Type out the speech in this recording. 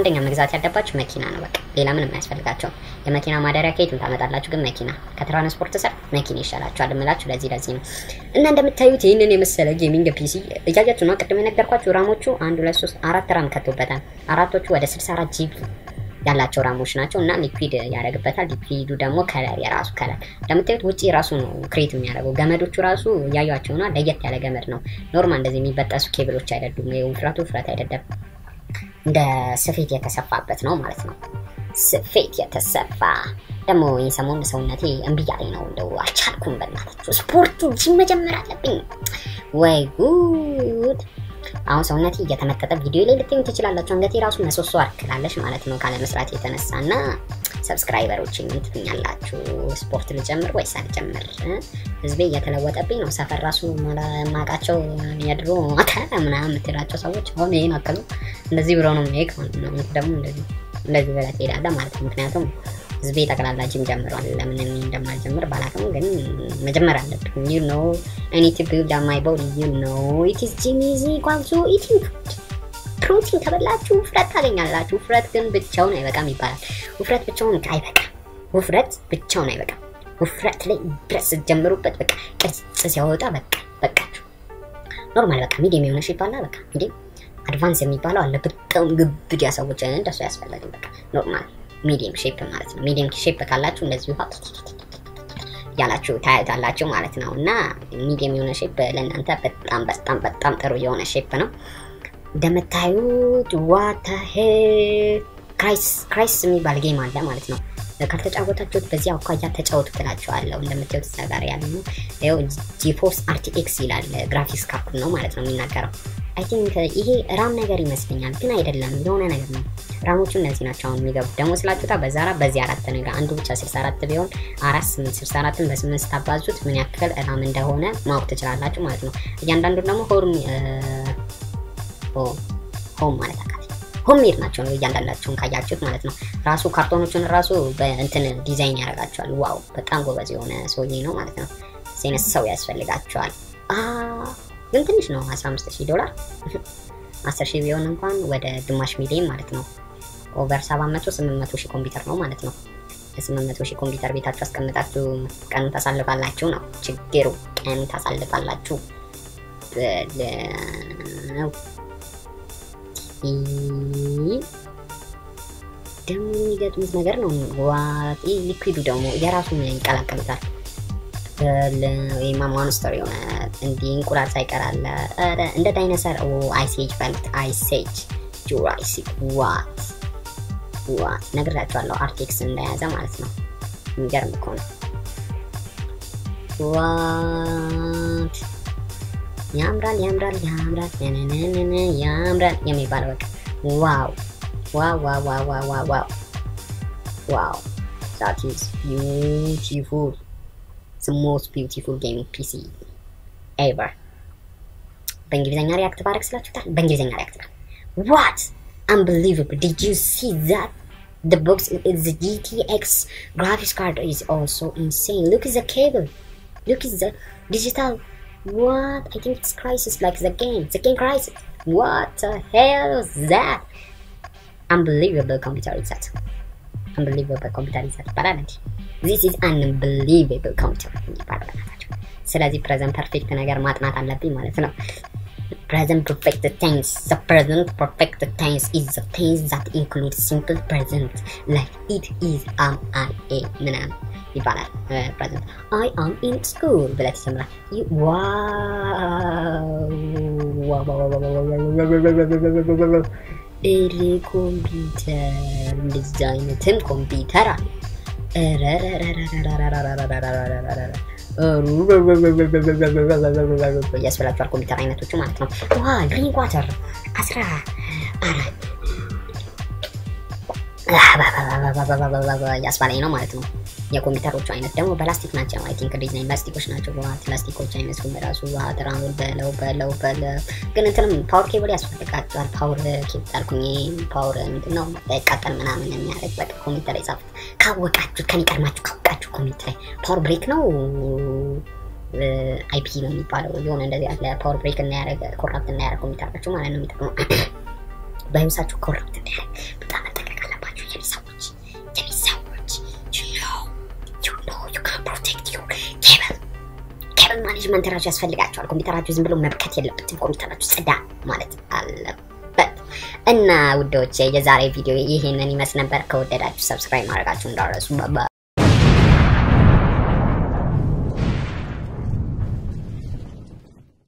አንደኛ መግዛት ያለባችሁ መኪና ነው። በቃ ሌላ ምንም አያስፈልጋቸውም። የመኪና ማደሪያ ከየትም ታመጣላችሁ፣ ግን መኪና ከትራንስፖርት ስር መኪና ይሻላችኋል የምላችሁ ለዚህ ለዚህ ነው። እና እንደምታዩት ይህንን የመሰለ ጌሚንግ ፒሲ እያያችሁ ነው። ቅድም የነገርኳችሁ ራሞቹ አንድ ሁለት ሶስት አራት ራም ከቶበታል። አራቶቹ ወደ 64 ጂቢ ያላቸው ራሞች ናቸው እና ሊኩዊድ ያደርግበታል። ሊኩዊዱ ደግሞ ከለር የራሱ ከለር እንደምታዩት ውጭ ራሱ ነው ክሬት የሚያደርገው። ገመዶቹ ራሱ እያዩቸው ነው። ለየት ያለ ገመድ ነው። ኖርማል እንደዚህ የሚበጠሱ ኬብሎች አይደሉም። ውፍረቱ ውፍረት አይደለም። እንደ ስፌት የተሰፋበት ነው ማለት ነው። ስፌት የተሰፋ ደግሞ ይህ ሰሞን ሰውነቴ እምቢ እያለኝ ነው። እንደው አልቻልኩም። በእናታችሁ ስፖርቱ ጂም መጀመር አለብኝ። ወይ ጉድ! አሁን ሰውነቴ እየተመጠጠ ቪዲዮ ላይ ልትኙ ትችላላችሁ። አንገቴ ራሱ መሶሶ አርክላለች ማለት ነው ካለ መስራት የተነሳ እና ሰብስክራይበሮች ምን ትሉኛላችሁ? ስፖርት ልጀምር ወይስ አልጀምር? ህዝቤ እየተለወጠብኝ ነው። ሰፈር ራሱ ማቃቸው የድሮ አካል ምናምን የምትላቸው ሰዎች አሁን ይሄን አከሉ እንደዚህ ብሎ ነው ሜክ ነው ደግሞ እንደዚህ እንደዚህ ብለህ ትሄዳለህ ማለት ነው። ምክንያቱም ህዝቤ ጠቅላላ ጂም ጀምሯል። ለምን እኔ እንደማልጀምር ባላቅም ግን መጀመር አለብኝ። ዩ ኖ አይ ኒድ ቱ ቢልድ አፕ ማይ ቦዲ ዩ ኖ ኢት ኢዝ ጂም ኢዝ ኢኳል ቱ ኢቲንግ ፉድ ፕሮቲን ከበላችሁ ውፍረት ታገኛላችሁ። ውፍረት ግን ብቻውን አይበቃም ይባላል። ውፍረት ብቻውን አይበቃም። ውፍረት ብቻውን አይበቃም። ውፍረት ላይ ድረስ ስትጀምሩበት በቃ ቅርጽ ሲያወጣ በቃ በቃችሁ። ኖርማል በቃ ሚዲየም የሆነ ሼፕ አለ። በቃ ሚዲየም አድቫንስ የሚባለው አለ። በጣም ግብድ ሰዎች እንደሱ ያስፈልግም። በቃ ኖርማል ሚዲየም ሼፕ ማለት ነው። ሚዲየም ሼፕ ካላችሁ እንደዚህ ውሃ ያላችሁ ታያታላችሁ ማለት ነው። እና ሚዲየም የሆነ ሼፕ ለእናንተ በጣም በጣም በጣም ጥሩ የሆነ ሼፕ ነው። እንደምታዩት ዋታ ክራይስ ክራይስ የሚባል ጌም አለ ማለት ነው። ካልተጫወታችሁት በዚህ አኳያ ተጫወቱ ትላችኋለሁ። እንደምታዩት እዛ ጋር ያለ ነው። ይኸው ጂፎርስ አርቲኤክስ ይላል ግራፊክስ ካርድ ነው ማለት ነው የሚናገረው። አይ ቲንክ ይሄ ራም ነገር ይመስለኛል፣ ግን አይደለም የሆነ ነገር ነው። ራሞቹ እነዚህ ናቸው አሁን የሚገቡት። ደግሞ ስላችሁታ በዛ ራ በዚህ አራት ነገር አንዱ ብቻ 64 ቢሆን አራት ስምንት 64ን በስምንት ስታባዙት ምን ያክል ራም እንደሆነ ማወቅ ትችላላችሁ ማለት ነው። እያንዳንዱ ደግሞ ሆርም ሆም ማለት አካል ሆም ሜድ ናቸው ነው እያንዳንዳቸውን ካያችሁት ማለት ነው። ራሱ ካርቶኖቹን ራሱ በእንትን ዲዛይን ያደርጋቸዋል። ዋው በጣም ጎበዝ የሆነ ሰውዬ ነው ማለት ነው። ሴነስ ሰው ያስፈልጋቸዋል። ግን ትንሽ ነው 15000 ዶላር 10 ቢሆን እንኳን ወደ ግማሽ ሚሊዮን ማለት ነው። ኦቨር 700 800 ሺህ ኮምፒውተር ነው ማለት ነው። ለ800 ሺህ ኮምፒውተር ቤታችሁ አስቀምጣችሁ ቀኑ ታሳልፋላችሁ ነው ችግሩ። ቀኑ ታሳልፋላችሁ ብለው ደግሞ የሚገጥሙት ነገር ነው። ዋጤ ሊኩዊዱ ደግሞ የራሱን ይቀላቀሉታል። ወይማ ሞንስተር የሆነ እንዲህ እንቁላል ሳይቀር አለ። ኧረ እንደ ዳይነሰር አይሴጅ በሉት። አይሴጅ ጁራሲክ ዋት ዋት ነግራቸዋለሁ። አርቴክስ እንደያዘ ማለት ነው። የሚገርም እኮ ነው። ዋት ያምራል ያምራል ያምራል ነነነነ ያምራል የሚባለው በቃ ዋው ዋው ዋው ዋው ዋው ዋው ዋው ዋው that is beautiful the most beautiful game PC ever በእንግሊዝኛ ሪያክት ባረግ ስላችሁታል በእንግሊዝኛ ሪያክት ባረግ what unbelievable did you see that the box is the GTX graphics card is also insane look at the cable look at the digital what I think it's crisis like the game the game crisis what the hell is that unbelievable computer is that unbelievable computer is that ይባላል እንዲ this is unbelievable computer ይባላል ናቸው ስለዚህ ፕሬዘንት ፐርፌክት ነገር ማጥናት አለብኝ ማለት ነው present perfect tense the present perfect tense is the tense that includes simple present like it is am I a ምናምን ይባላል ፕሬዘንት አይ አም ኢን ስኩል ብለት ይሰምራል እሬ ኮምፒውተር እንደዚህ አይነትም ኮምፒውተር አለ ያስበላችኋል ኮምፒውተር አይነቶቹ ማለት ነው ዋ ግሪን ዋተር አስራ አራት ያስባለኝ ነው ማለት ነው የኮምፒውተሮቹ አይነት ደግሞ በላስቲክ ናቸው። አይ ቲንክ ዲዛይን ላስቲኮች ናቸው። በዋት ላስቲኮች አይመስሉም። በራሱ ዋት ራሙን በለው በለው በለው ግን እንትንም ፓወር ኬብል ያስፈልጋቸዋል። ፓወር ኬብል አልኩኝ። ፓወር ምንድን ነው ቀጠል ምናምን የሚያደርግ በቃ ኮምፒውተር ላይ ጻፉት። ካወቃችሁ ከኔ ቀድማችሁ ካወቃችሁ ኮምፒውተር ላይ ፓወር ብሬክ ነው አይፒ ነው የሚባለው የሆነ እንደዚህ ያለ ፓወር ብሬክ እናያደረግ ኮራፕት እናያደረግ ኮምፒውተራችሁ ማለት ነው የሚጠቅመው በህይወታችሁ ኮራፕት እንዳያደርግ በጣም ማኔጅመንት ራሱ ያስፈልጋቸዋል። ኮምፒውተራችሁ ዝም ብሎ መብከት የለበትም። ኮምፒውተራችሁ ጽዳ ማለት አለበት። እና ውዶቼ የዛሬ ቪዲዮ ይሄንን ይመስል ነበር። ከወደዳችሁ ሰብስክራይብ ማድረጋችሁ እንዳረሱ።